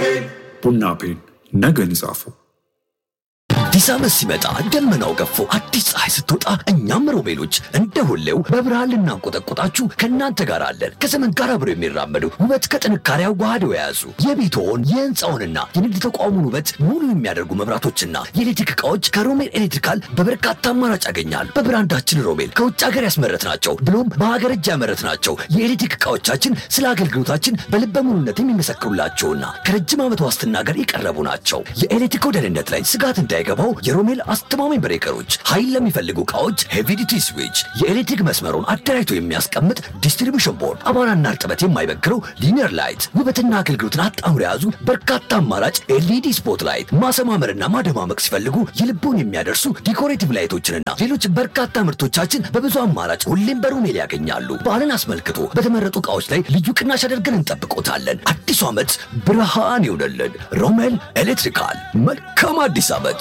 ቡና ፔን ነገን ይጻፉ። አዲስ ዓመት ሲመጣ ደመናው ገፎ አዲስ ፀሐይ ስትወጣ እኛም ሮቤሎች እንደ ሁሌው በብርሃን ልናንቆጠቆጣችሁ ከእናንተ ጋር አለን። ከዘመን ጋር አብረው የሚራመዱ ውበት ከጥንካሬ አዋህደው የያዙ የቤትዎን የህንፃውንና የንግድ ተቋሙን ውበት ሙሉ የሚያደርጉ መብራቶችና የኤሌክትሪክ ዕቃዎች ከሮሜል ኤሌክትሪካል በበርካታ አማራጭ ያገኛል። በብራንዳችን ሮሜል ከውጭ ሀገር ያስመረት ናቸው ብሎም በሀገር እጅ ያመረት ናቸው። የኤሌክትሪክ ዕቃዎቻችን ስለ አገልግሎታችን በልበ ሙሉነት የሚመሰክሩላቸውና ከረጅም ዓመት ዋስትና ጋር የቀረቡ ናቸው። የኤሌክትሪክ ደህንነት ላይ ስጋት እንዳይገባው የሮሜል አስተማማኝ ብሬከሮች፣ ኃይል ለሚፈልጉ ዕቃዎች ሄቪዲቲ ስዊች፣ የኤሌክትሪክ መስመሩን አደራጅቶ የሚያስቀምጥ ዲስትሪቢሽን ቦርድ፣ አቧራና እርጥበት የማይበግረው ሊኒየር ላይት፣ ውበትና አገልግሎትን አጣምሮ የያዙ በርካታ አማራጭ ኤልኢዲ ስፖት ላይት፣ ማሰማመርና ማደማመቅ ሲፈልጉ የልቦን የሚያደርሱ ዲኮሬቲቭ ላይቶችንና ሌሎች በርካታ ምርቶቻችን በብዙ አማራጭ ሁሌም በሮሜል ያገኛሉ። በዓልን አስመልክቶ በተመረጡ ዕቃዎች ላይ ልዩ ቅናሽ አድርገን እንጠብቆታለን። አዲሱ ዓመት ብርሃን ይሆነልን። ሮሜል ኤሌክትሪካል። መልካም አዲስ ዓመት።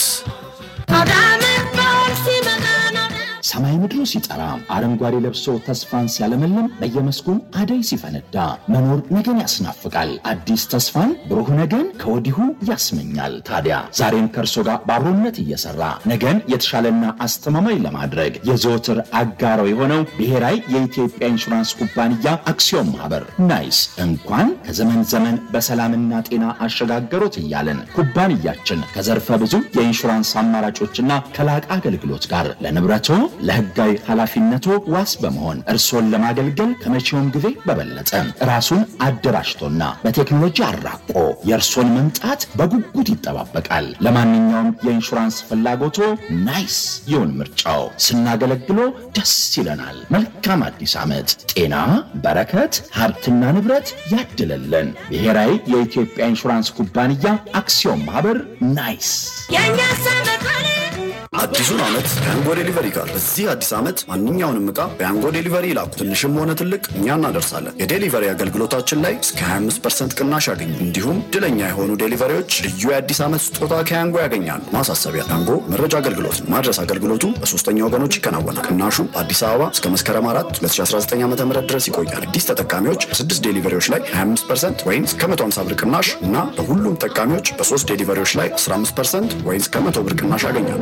ሰማይ ምድሩ ሲጠራ አረንጓዴ ለብሶ ተስፋን ሲያለመልም በየመስኩም አደይ ሲፈነዳ መኖር ነገን ያስናፍቃል። አዲስ ተስፋን ብሩህ ነገን ከወዲሁ ያስመኛል። ታዲያ ዛሬም ከእርሶ ጋር በአብሮነት እየሰራ ነገን የተሻለና አስተማማኝ ለማድረግ የዘወትር አጋሮ የሆነው ብሔራዊ የኢትዮጵያ ኢንሹራንስ ኩባንያ አክሲዮን ማህበር ናይስ እንኳን ከዘመን ዘመን በሰላምና ጤና አሸጋገሮት እያለን ኩባንያችን ከዘርፈ ብዙ የኢንሹራንስ አማራጮችና ከላቀ አገልግሎት ጋር ለንብረቶ ለሕጋዊ ኃላፊነቶ ዋስ በመሆን እርሶን ለማገልገል ከመቼውም ጊዜ በበለጠ ራሱን አደራጅቶና በቴክኖሎጂ አራቆ የእርሶን መምጣት በጉጉት ይጠባበቃል። ለማንኛውም የኢንሹራንስ ፍላጎቶ ናይስ ይሁን ምርጫው። ስናገለግሎ ደስ ይለናል። መልካም አዲስ ዓመት። ጤና፣ በረከት፣ ሀብትና ንብረት ያድለለን። ብሔራዊ የኢትዮጵያ ኢንሹራንስ ኩባንያ አክሲዮን ማህበር ናይስ። አዲሱን ዓመት በያንጎ ዴሊቨሪ ጋር በዚህ አዲስ ዓመት ማንኛውንም ዕቃ በያንጎ ዴሊቨሪ ይላኩ። ትንሽም ሆነ ትልቅ እኛ እናደርሳለን። የዴሊቨሪ አገልግሎታችን ላይ እስከ 25 ቅናሽ ያገኙ። እንዲሁም ድለኛ የሆኑ ዴሊቨሪዎች ልዩ የአዲስ ዓመት ስጦታ ከያንጎ ያገኛሉ። ማሳሰቢያ፣ ያንጎ መረጃ አገልግሎት ነው። ማድረስ አገልግሎቱ በሶስተኛ ወገኖች ይከናወናል። ቅናሹ በአዲስ አበባ እስከ መስከረም 4 2019 ዓ ም ድረስ ይቆያል። አዲስ ተጠቃሚዎች በስድስት ዴሊቨሪዎች ላይ 25 ወይም እስከ 150 ብር ቅናሽ እና በሁሉም ተጠቃሚዎች በሶስት ዴሊቨሪዎች ላይ 15 ወይም እስከ 100 ብር ቅናሽ ያገኛሉ።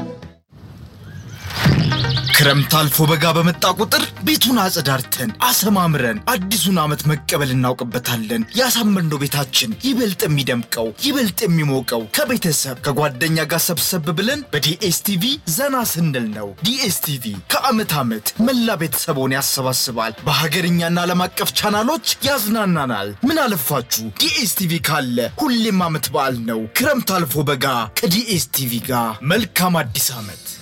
ክረምት አልፎ በጋ በመጣ ቁጥር ቤቱን አጸዳርተን አሰማምረን አዲሱን ዓመት መቀበል እናውቅበታለን። ያሳመርነው ቤታችን ይበልጥ የሚደምቀው ይበልጥ የሚሞቀው ከቤተሰብ ከጓደኛ ጋር ሰብሰብ ብለን በዲኤስቲቪ ዘና ስንል ነው። ዲኤስቲቪ ከዓመት ዓመት መላ ቤተሰቦን ያሰባስባል። በሀገርኛና ዓለም አቀፍ ቻናሎች ያዝናናናል። ምን አለፋችሁ ዲኤስቲቪ ካለ ሁሌም ዓመት በዓል ነው። ክረምት አልፎ በጋ ከዲኤስቲቪ ጋር መልካም አዲስ ዓመት።